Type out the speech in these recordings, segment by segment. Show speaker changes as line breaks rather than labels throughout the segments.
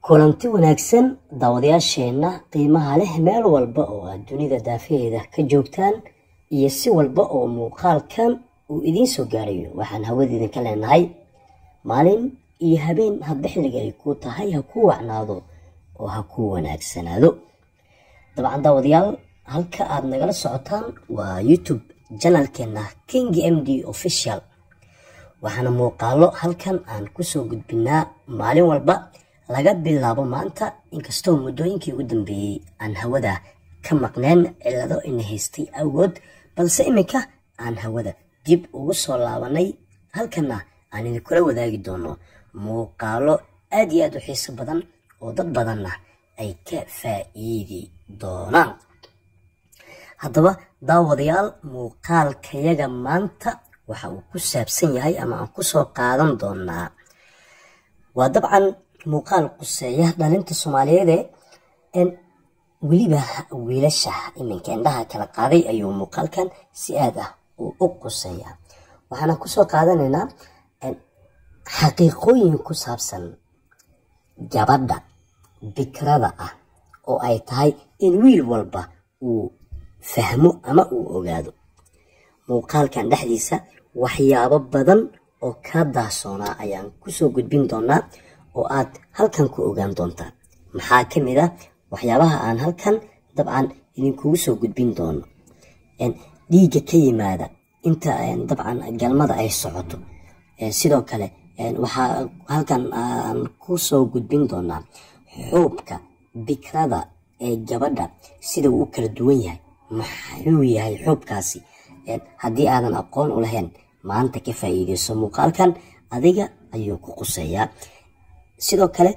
kulanti wanaagsan daawadayaasheenna qiimaha leh meel walba oo aad dunida daafaheeda ka joogtaan iyo si walba oo muuqaalkan uu idiin soo gaarayo waxaan hawada idinka leenahay maalin iyo habeen hadba xilliga ay kuu tahay ha kuu wacnaado oo ha kuu wanaagsanaado dabcan daawadayaal halka aad nagala socotaan waa youtube janalkeena king m d official waxaana muuqaalo halkan aan kusoo gudbinaa maalin walba laga bilaabo maanta inkastoo muddooyinkii ugu dambeeyey aan hawada ka maqneen cilado ina haystay awgood balse iminka aan hawada dib ugu soo laabanay halkana aan idinkula wadaagi doono muuqaalo aad iyo aad u xiiso badan oo dad badanna ay ka faa'iidi doonaan haddaba daawadayaal muuqaalkayaga maanta waxa uu ku saabsan yahay ama aan kusoo qaadan doonaa waa dabcan muuqaal quseeya dhalinta soomaaliyeede weliba wiilasha iminka indhaha kala qaaday ayuu muuqaalkan si aad ah uu u quseeya waxaana kusoo qaadanaynaa xaqiiqooyin ku saabsan gabadha bikrada ah oo ay tahay in wiil walba uu fahmo ama uu ogaado muuqaalkan dhexdiisa waxyaabo badan oo kaa daasoonaa ayaan kusoo gudbin doonaa oo aad halkan ku ogaan doontaa maxaa ka mid ah waxyaabaha aan halkan dabcan idinkugu soo gudbin doono dhiigga ka yimaada inta dabcan galmada ay socoto sidoo kale waxaa halkan aan ku soo gudbin doonaa xuubka bikrada ee gabadha sida uu u kala duwan yahay maxuu yahay xuubkaasi haddii aadan aqoon u lahayn maanta ka faa'iideyso muuqaalkan adiga ayuu ku quseeyaa sidoo kale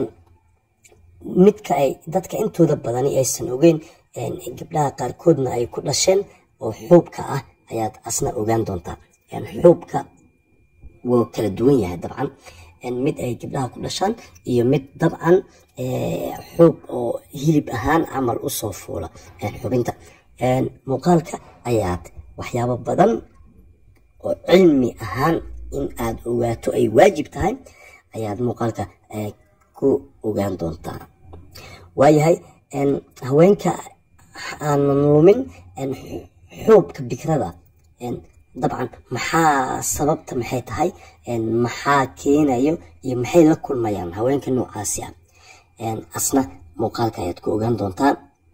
midka ay dadka intooda badani aysan ogeyn gabdhaha qaarkoodna ay ku dhasheen oo xuubka ah ayaad asna ogaan doontaa xuubka wuu kala duwan yahay dabcan mid ay gabdhaha ku dhashaan iyo mid dabcan xuub oo hilib ahaan camal usoo fuula xubinta muuqaalka ayaad waxyaabo badan oo cilmi ahaan in aad ogaato ay waajib tahay ayaad muuqaalka ku ogaan doontaa waayahay haweenka aanan lumin xuubka bikrada dabcan maxaa sababta maxay tahay maxaa keenayo iyo maxay la kulmayaan haweenka noocaasi ah asna muuqaalka ayaad ku ogaan doontaa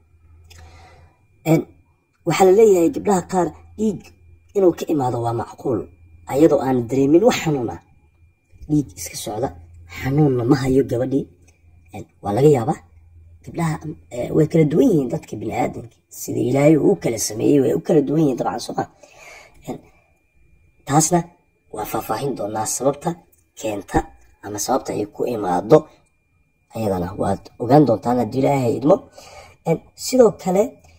waxaa la leeyahay gabdhaha qaar dhiig inuu ka imaado waa macquul ayadoo aan dareemin wax xanuun ah dhiig iska socda xanuunna ma hayo gabadhii waa laga yaabaa gabdhaha way kala duwan yihiin dadka bini aadamka sida ilaahay uu u kala sameeyey way u kala duwan yihiin dabcan soo ma taasna waa faahfaahin doonaa sababta keenta ama sababta ay ku imaado ayadana waad ogaan doontaan haddii ilaahay idmo sidoo kale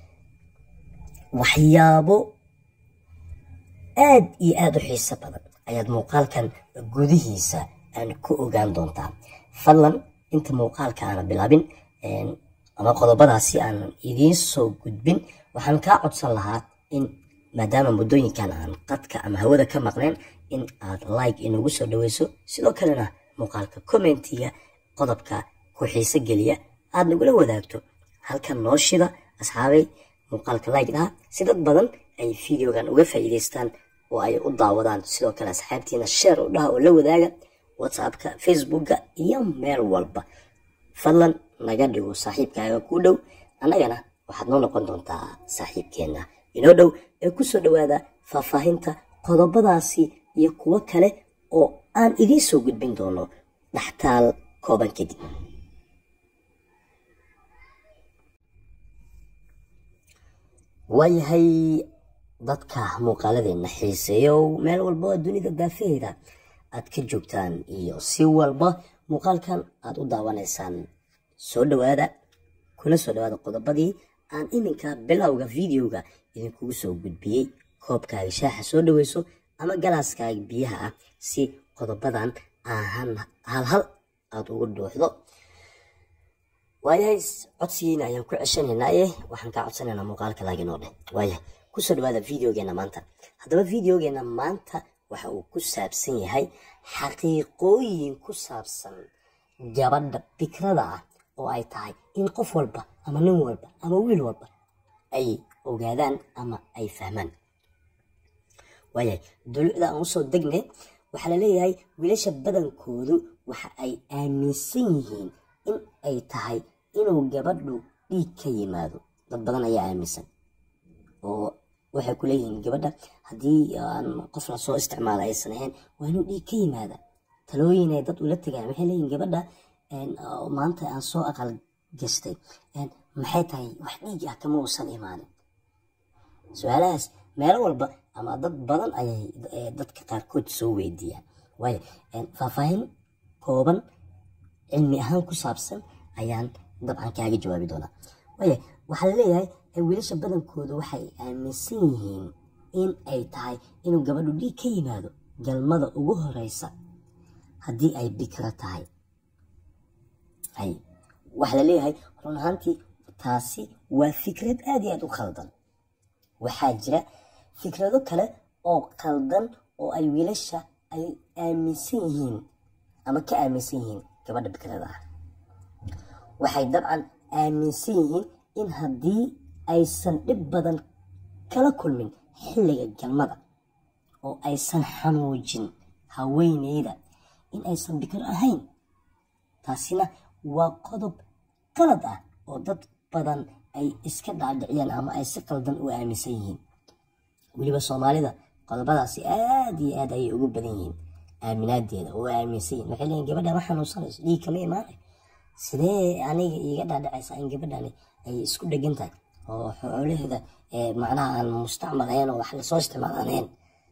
waxyaabo aad iyo aada u xiiso badan ayaad muuqaalkan gudihiisa aan ku ogaan doontaa fadlan inta muuqaalka aana bilaabin ama qodobadaasi aanan idiin soo gudbin waxaan kaa codsan lahaa in maadaama muddooyinkan aan qadka ama hawada ka maqnayn in aad like inagu soo dhaweyso sidoo kalena muuqaalka commentiga qodobka ku xiiso geliya aad nagula wadaagto halkan noo shida asxaabay muuqaalka like dhaha si dad badan ay videogan uga faa'iidaystaan oo ay u daawadaan sidoo kale asxaabtiina sheer u dhaha oo la wadaaga whatsappka facebooka iyo meel walba fadlan naga dhigo saaxiibkaaga ku dhow annagana waxaad noo noqon doontaa saaxiibkeenna inoo dhow ee kusoo dhowaada faahfaahinta qodobadaasi iyo kuwo kale oo aan idiin soo gudbin doono dhaxtaal kooban kadib waayahay dadka muuqaaladeena xiiseeyow meel walba oo dunida daafaheeda aad ka joogtaan iyo si walba muuqaalkan aad u daawanaysaan soo dhowaada kuna soo dhowaada qodobadii aan iminka bilowga videoga idinkugu soo gudbiyey koobkaaga shaaxa soo dhaweyso ama galaaskaaga biyaha ah si qodobadan ahan halhal aada ugu dhuuxdo waayahay codsigiina ayaan ku ceshanaynaaye waxaan kaa codsanaynaa muuqaalka laaginoo dheh waayahay kusoo dhawaada videogeena maanta haddaba videogeena maanta waxa uu ku saabsan yahay xaqiiqooyin ku saabsan gabadha fikrada ah oo ay tahay in qof walba ama nin walba ama wiil walba ay ogaadaan ama ay fahmaan waayahay dulucda aan usoo degne waxaa la leeyahay wiilasha badankoodu waxa ay aaminsan yihiin in ay tahay inuu gabadhu dhiig ka yimaado dad badan ayaa aaminsan oo waxay ku leeyihiin gabadha haddii aan qof la soo isticmaala aysan ahayn waa inuu dhiig ka yimaada talooyin ay dad ula tegaan waxay leeyihiin gabadha maanta aan soo aqal gastay maxay tahay wax dhiig ah kama uusan imaanin su-aalahaas meelo walba ama dad badan ayay dadka qaarkood soo weydiiyaan waayo faahfaahin kooban cilmi ahaan ku saabsan ayaan dabcan kaaga jawaabi doonaa waayo waxaa laleeyahay wiilasha badankooda waxay aaminsan yihiin in ay tahay inuu gabadhu dhiig ka yimaado galmada ugu horeysa haddii ay bikro tahay waxaa laleeyahay run ahaantii taasi waa fikrad aad iyo aad u khaldan waxaa jira fikrado kale oo khaldan oo ay wiilasha ay aaminsan yihiin ama ka aaminsan yihiin gabadha bikrada ah waxay dabcan aaminsan yihiin in haddii aysan dhib badan kala kulmin xilliga galmada oo aysan xanuujin haweeneyda in aysan bikro ahayn taasina waa qodob qalad ah oo dad badan ay iska dhaadhiciyaan ama ay si qaldan u aaminsan yihiin weliba soomaalida qodobadaasi aad iyo aad ayay ugu badan yihiin aaminaadeeda oo aaminsan yihin waxay leeyihin gabadha ma xanuunsanayso dhiig kama imaanay sidee aniga iiga dhaadhacaysa in gabadhani ay isku dhegan tahay oo xoolaheeda macnaha aan mustacmal ahayn oo wax lasoo isticmaal aan ahayn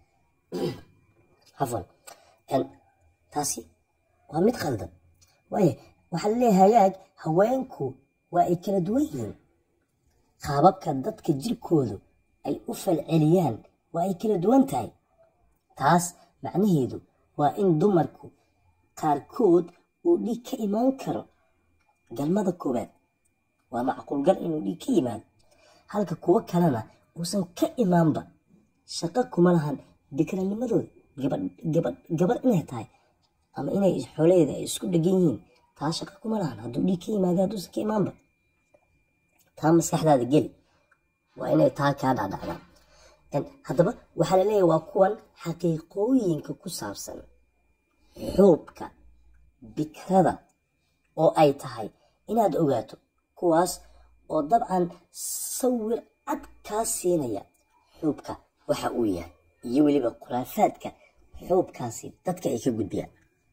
cafwan taasi waa mid khaldan waayo waxaa laleeyahay hagaag haweenku waa ay kala duwan yihiin qaababka dadka jirkoodu ay u falceliyaan waa ay kala duwan tahay taas macnaheedu waa in dumarku qaarkood uu dhiig ka imaan karo galmada koowaad waa macquulgal inuu dhiig ka yimaado halka kuwo kalena uusan ka imaanba shaqo kuma lahan bikranimadooda gabadh inay tahay ama inay xoolaheeda ay isku dhegan yihiin taa shaqo kuma lahan hadduu dhiig ka yimaada hadduusan ka imaanba taa maskaxdaada geli waa inay taa kaa dhacdhacdaan haddaba waxaa laleeyahay waa kuwan xaqiiqooyinka ku saabsan xuubka bikrada oo ay tahay inaad ogaato kuwaas oo dabcan sawir cad kaa siinaya xuubka waxa uu yahay iyo weliba khuraafaadka xuubkaasi dadka ay ka gudbiyaan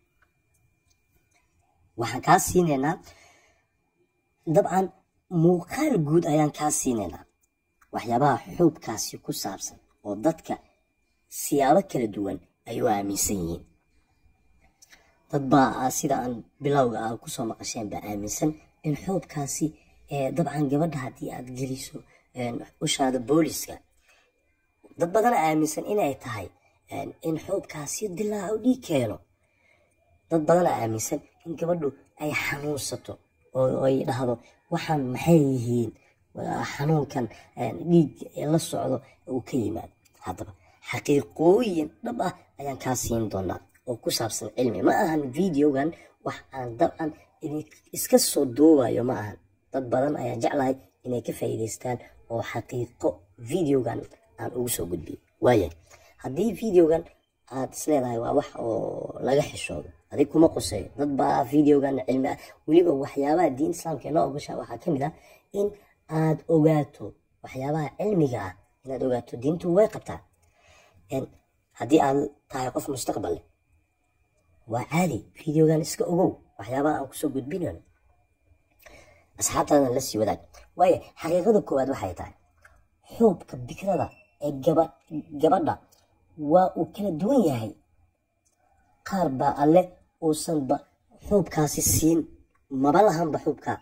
waxaan kaa siinaynaa dabcan muuqaal guud ayaan kaa siinaynaa waxyaabaha xuubkaasi ku saabsan oo dadka siyaabo kala duwan ay u aaminsan yihiin dad baa sida aan bilowga ah kusoo maqasheen baa aaminsan in xuubkaasi dabcan gabadha haddii aad geliso ushaada booliska dad badana aaminsan inay tahay in xuubkaasi dilaaco dhiig keeno dad badana aaminsan in gabadhu ay xanuunsato oo ay dhahdo waxaan maxay yihiin xanuunkan dhiig la socdo uu ka yimaado haddaba xaqiiqooyin dhab ah ayaan kaa siin doonaa oo ku saabsan cilmi ma ahan videogan wax aan dabcan iska soo duubayo ma ahan dad badan ayaan jeclahay inay ka faa'iidaystaan oo xaqiiqo videogan aan ugu soo gudbiyo waaya haddii videogan aad isleedahay waa wax oo laga xishoodo adig kuma quseeyo dad baa videogan cilmi ah weliba waxyaabaha diin islaamka inoo ogoshaa waxaa ka mid ah in aad ogaato waxyaabaha cilmiga ah inaad ogaato diintu way qabtaa haddii aad tahay qof mustaqbal leh waa caadi videogan iska ogow waxyaabaha aan kusoo gudbinayno asxaabtaadan la sii wadaag waayo xaqiiqada koowaad waxay tahay xuubka bikrada ee gabadha waa uu kala duwan yahay qaar baa alle uusanba xuubkaasi siin maba lahanba xuubkaa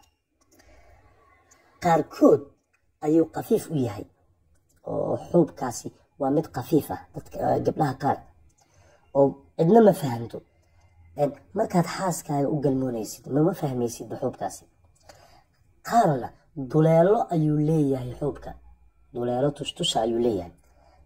qaarkood ayuu kafiif u yahay oo xuubkaasi waa mid kafiif ah dadka gabdhaha qaar oo cidna ma fahamto markaad xaaskaaga u galmoonaysid mama fahmaysidba xuubkaasi qaarna duleelo ayuu leeyahay xuubka duleelo tushtusha ayuu leeyahay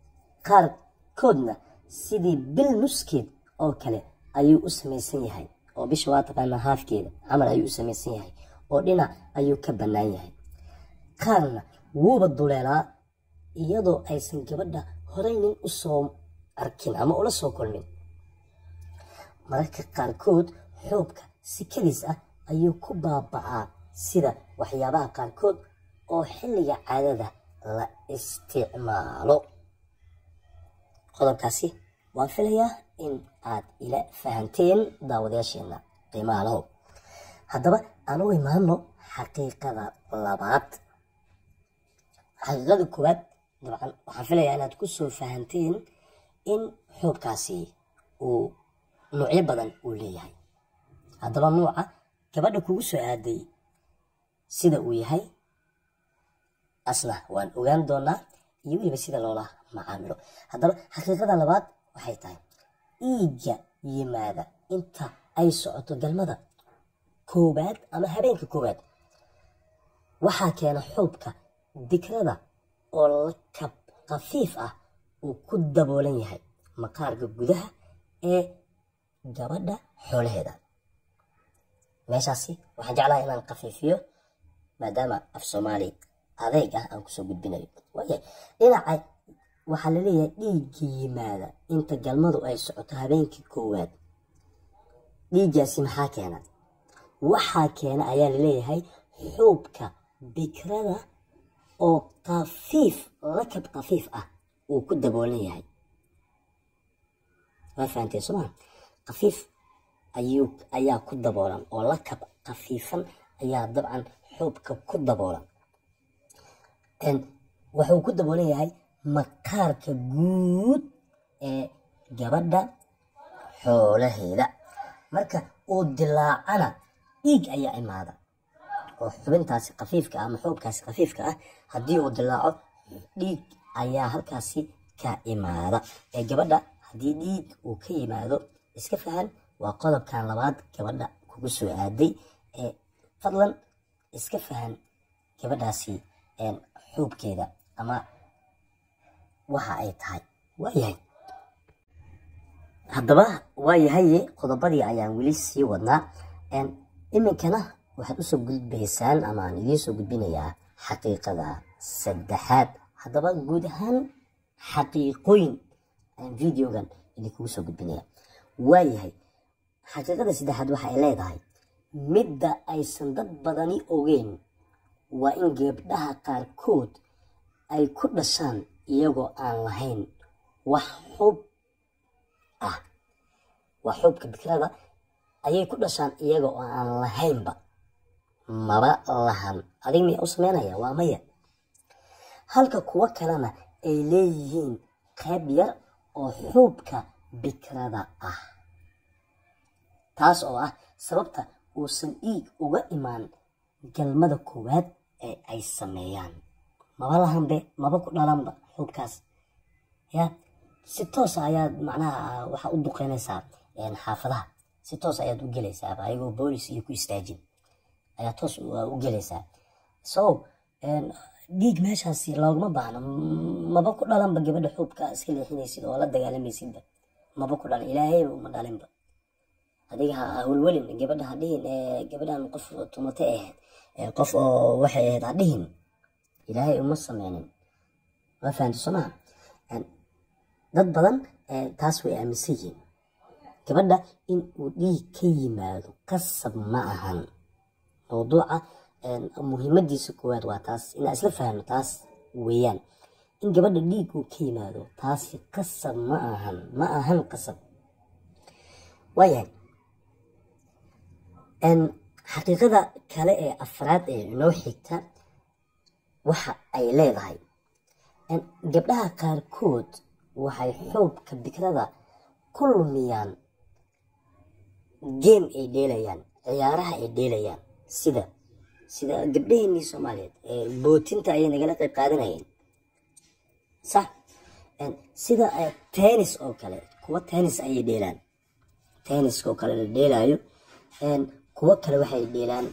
qaarkoodna sidii bil nuskeed oo kale ayuu u samaysan yahay oo bisha waa taqaanaa haafkeeda camal ayuu u samaysan yahay oo dhinac ayuu ka bannaan yahay qaarna wuuba duleelaa iyadoo aysan gabadha horey nin u soo arkin ama ula soo kulmin mararka qaarkood xoobka sikadiis ah ayuu ku baaba'aa sida waxyaabaha qaarkood oo xilliga caadada la isticmaalo qodobkaasi waan filayaa in aad ila fahanteen daawadayaasheena qiimaha lahow haddaba aan u imaano xaqiiqada labaad xaqiiqada koowaad dabcan waxaan filayaa inaad ku soo fahanteen in xoobkaasi uu nuucyo badan uu leeyahay haddaba nuuca gabadha kugu soo aaday sida uu yahay asna waan ogaan doonaa iyo weliba sida loola macaamilo haddaba xaqiiqada labaad waxay tahay dhiigga yimaada inta ay socoto galmada koowaad ama habeenka koowaad waxaa keena xuubka dikrada oo lakab khafiif ah uu ku daboolan yahay maqaarka gudaha ee gabadha xoolaheeda meeshaasi waxaan jeclahay inaan khafiifiyo maadaama af soomaali adeyg ah aan kusoo gudbinayo waaya dhinaca waxaa laleeyahay dhiigga yimaada inta galmadu ay socoto habeenkii koowaad dhiiggaasi maxaa keena waxaa keena ayaa laleeyahay xuubka bikrada oo khafiif lakab khafiif ah uu ku daboolan yahay waa fahanteen sooma khafiif ayuu ayaa ku daboolan oo lakab khafiifan ayaa dabcan xuubka ku daboolan wuxuu ku daboolan yahay maqaarka guud ee gabadha xoolaheeda marka uu dilaacana dhiig ayaa imaada oo xubintaasi khafiifka ah ama xuubkaasi khafiifka ah haddii uu dilaaco dhiig ayaa halkaasi ka imaada ee gabadha haddii dhiig uu ka yimaado iska fahan waa qodobkan labaad gabadha kugu soo aaday ee fadlan iska fahan gabadhaasi xuubkeeda ama waxa ay tahay waayahay haddaba waayahaye qodobadii ayaan weli sii wadnaa iminkana waxaad usoo gudbaysaan ama aan idiin soo gudbinayaa xaqiiqada saddexaad haddaba guud ahaan xaqiiqooyin ayaan videogan idinkugu soo gudbinaya waayahay xaqiiqada saddexaad waxa ay leedahay midda aysan dad badani ogeyn waa in gabdhaha qaarkood ay ku dhashaan iyagoo aan lahayn wax xub ah waa xubka bikrada ayay ku dhashaan iyaga oo aan lahaynba maba lahan adig miya u sameynaya waa maya halka kuwo kalena ay leeyihiin qayb yar oo xuubka bikrada ah taas oo ah sababta uusan dhiig uga imaan galmada koowaad ee ay sameeyaan maba lahanbe maba ku dhalanba xuubkaas ya si toosa ayaad macnaha waxaa u duqeynaysaa xaafadaha si toos ayaad u gelaysaa ayagoo boolis iyo ku istaajin ayaa toos u gelaysaa so dhiig meeshaasi looguma baahno maba ku dhalanba gabadha xuubka iska leexinaysid oo la dagaalamaysidba maba ku dhalan ilaahayba uma dhalinba adiga ha welwelin gabadha ha dhihin gabadhan qof tumate ahayd qof oo waxay ahayd ha dhihin ilaahay uma sameynin waa fahamta soo maha dad badan taas way aaminsan yihiin gabadha in uu dhiig ka yimaado qasab ma ahan mawduuca muhiimadiisa koowaad waa taas inaan isla fahno taas weeyaan in gabadha dhiig uu ka yimaado taasi qasab ma ahan ma ahan qasab waayahay xaqiiqada kale ee afraad ee inoo xigta waxa ay leedahay gabdhaha qaarkood waxay xoobka bikrada ku lumiyaan game ay dheelayaan ciyaaraha ay dheelayaan sida sida gabdhaheenii soomaaliyeed bootinta ayay nagala qayb qaadanayeen sax sida tennis oo kale kuwa tennis ayay dheelaan tenniska oo kale la dheelaayo kuwo kale waxay dheelaan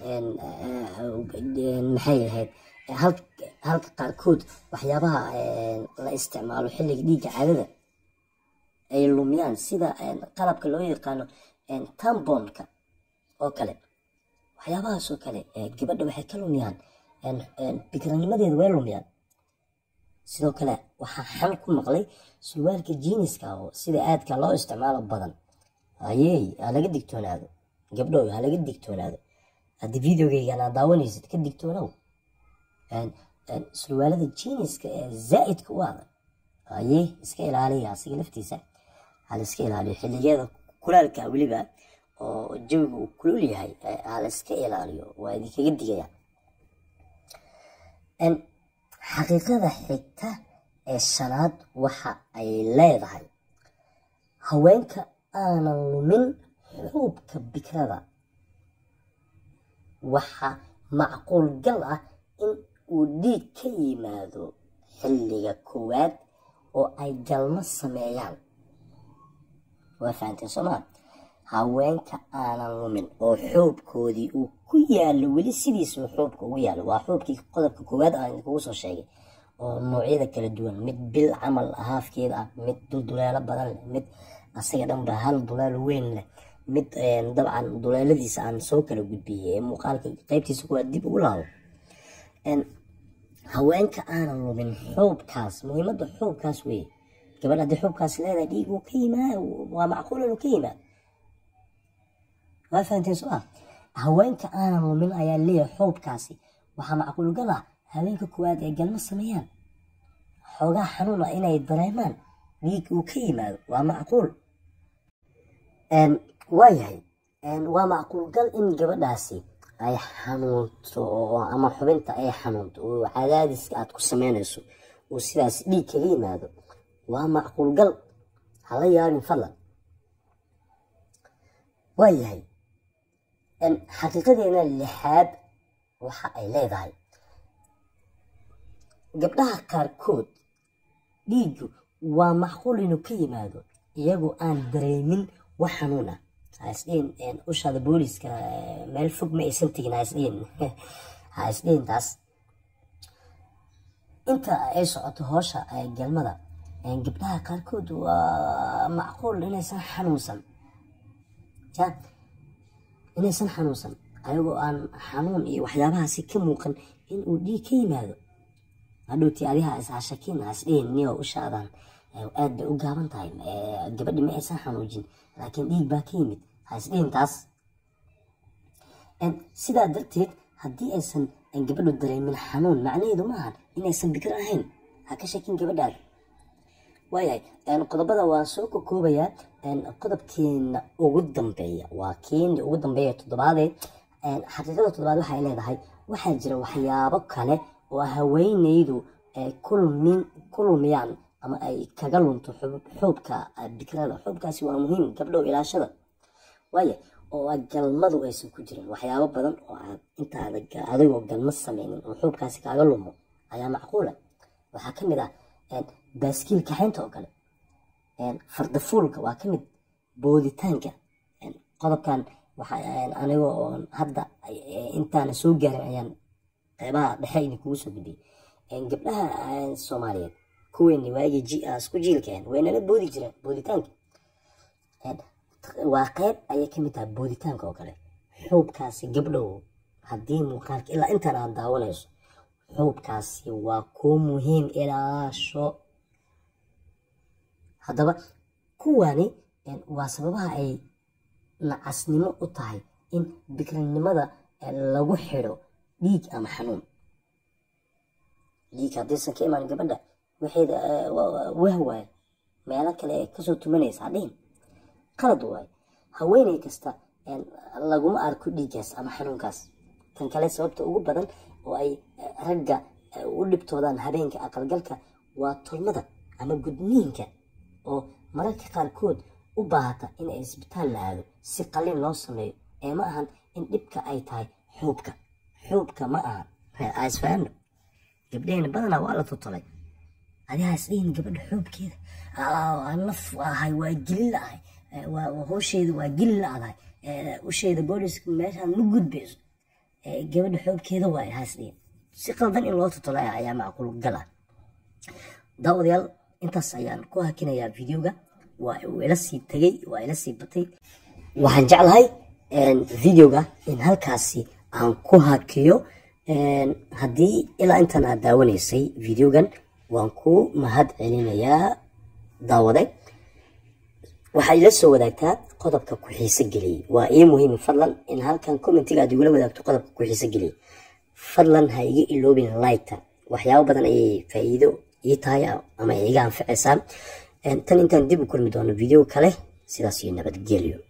maxay ahayd halka qaarkood waxyaabaha la isticmaalo xilliga dhiigga caadada ay lumiyaan sida qalabka loo yaqaano tambonka oo kale waxyaabahaas oo kale gabadha waxay ka lumiyaan bikiranimadeeda way lumiyaan sidoo kale waxaa xal ku maqlay surwaalka jiiniska oo sida aadka loo isticmaalo badan ayey ha laga digtoonaado gabdhow ha laga digtoonaado haddii videogeygan aad daawanaysid ka digtoonow surwaalada jiiniska ee zaa'idka u adag ayey iska ilaaliya asiga laftiisa hala iska ilaaliyo xilligeeda kulaalka weliba oo jawiga uu kulul yahay hala iska ilaaliyo waa idinkaga digaya xaqiiqada xigta ee shanaad waxa ay leedahay haweenka aanan lumin xuubka bikrada waxa macquul gal ah in uu dhiig ka yimaado xilliga koowaad oo ay galmo sameeyaan waa fahanteen soomaa haweenka aanan lumin oo xoobkoodii uu ku yaallo weli sidiisuu xoobka ugu yaallo waa xoobkii qodobka koowaad aan idinkugu soo sheegay oo noocyada kala duwan mid bil camal haafkeeda ah mid dulduleelo badan leh mid asaga dhanba hal duleelo weyn leh mid dabcan duleeladiisa aan soo kala gudbiyey ee muuqaalka qaybtiisa kuwaa dib ugu laabo haweenka aanan lumin xoobkaas muhiimadda xoobkaas weeye gabadh haddii xoobkaas leedahay dhiig uu ka yimaad waa macquul inuu ka yimaad waa fahanteen soo ah haweenka aanan lumin ayaa leeyahay xoobkaasi waxaa macquul gal ah haweenka koowaad ee galmo sameeyaan xoogaa xanuun ah inay dareemaan dhiig uu ka yimaado waa macquul waayahay waa macquul gal in gabadhaasi ay xanuunto ama xubinta ay xanuunto oo cadaadiska aad ku sameynayso oo sidaas dhiig kaga yimaado waa macquul gal hala yaabin fadlan waayahay xaqiiqadeena lixaad waxa ay leedahay gabdhaha qaarkood dhiiggu waa macquul inuu ka yimaado iyagoo aan dareemin wax xanuun ah haisdhihin ushaada booliska meel fog ma aysan tegin haisdhihin haisdhihin taas inta ay socoto hoosha galmada gabdhaha qaarkood waa macquul inaysan xanuunsan ya inaysan xanuunsan ayagoo aan xanuun iyo waxyaabahaasi ka muuqan in uu dhiig ka yimaado hadhowtii adiha ishashakin hasdhihin niyo ushaadan aad bay u gaaban tahay gabadhi ma aysan xanuujin laakiin dhiig baa ka yimid hasdhihin taas sidaa darteed haddii aysan gabadhu dareemin xanuun macnaheedu maahan inaysan bikir ahayn ha ka shakin gabadhaada waayahay qodobada waa soo kokoobayaa qodobkeena ugu dambeeya waa keeni ugu dambeeya toddobaadeed xaqiiqada toddobaad waxay leedahay waxaa jira waxyaabo kale oo haweeneydu ku lumiyaan ama ay kaga lunto xoobka bikrada xoobkaasi waa muhiim gabdhow ilaashada waaya oo galmadu aysan ku jirin waxyaabo badan oo aad intaada adigoo galmo sameynin oo xoobkaasi kaaga lumo ayaa macquula waxaa ka mid ah baaskiil kaxaynta oo kale fardafuulka waa ka mid booditaanka qodobkan aniga oo hadda intaana soo gaarin ayaan qeybaha dhexe idinkugu soo gudbiyey gabdhaha soomaaliyeed kuweeni waagii isku jiilkeen waynala boodi jireen booditaanka waa qeyb ayay ka mid tahay booditaanka oo kale xuubkaasi gabdhow haddii muuqaalka ilaa intaan aad daawanayso xuubkaasi waa kuu muhiim ilaasho haddaba kuwani waa sababaha ay nacasnimo u tahay in bikrinimada lagu xidho dhiig ama xanuun dhiig haddaysan ka imaan gabadha waxeeda wah waaye meelo kale ee kasoo tumanaysa hadhihin qalad waaye haweeney kasta laguma arko dhiiggaas ama xanuunkaas tan kale sababta ugu badan oo ay ragga u dhibtoodaan habeenka aqalgalka waa tolmada ama gudniinka oo mararka qaarkood u baahata in ay isbitaal la aado si qalin loo sameeyo ee ma ahan in dhibka ay tahay xuubka xuubka ma ahan isfaano gabdhehena badanaa waa la tutolay adigaa isdhihin gabadha xuubkeeda naf ahay waa gelin la-ahay hoosheeda waa gelin la-adahay usheeda booliska meeshaan ma gudbayso gabadha xoobkeeda waay haasdhihin si qaldan in loo tutolo ayaa macquul gal ah daawadayaal intaas ayaan ku hakinayaa videoga waa uu ila sii tegey waa ila sii batay waxaan jeclahay videoga in halkaasi aan ku hakiyo haddii ilaa intan aad daawanaysay videogan waan ku mahad celinayaa daawade waxaa ila soo wadaagtaa qodobka ku xiise geliyey waa ii muhiim fadlan in halkan commentiga aad igula wadaagto qodobka ku xiise geliyey fadlan ha iga iloobin liketa waxyaabo badan ayay faa'iido ii tahay ama iga anficaysaa tan intaan dib u kulmi doono video kale sidaas iyo nabadgelyo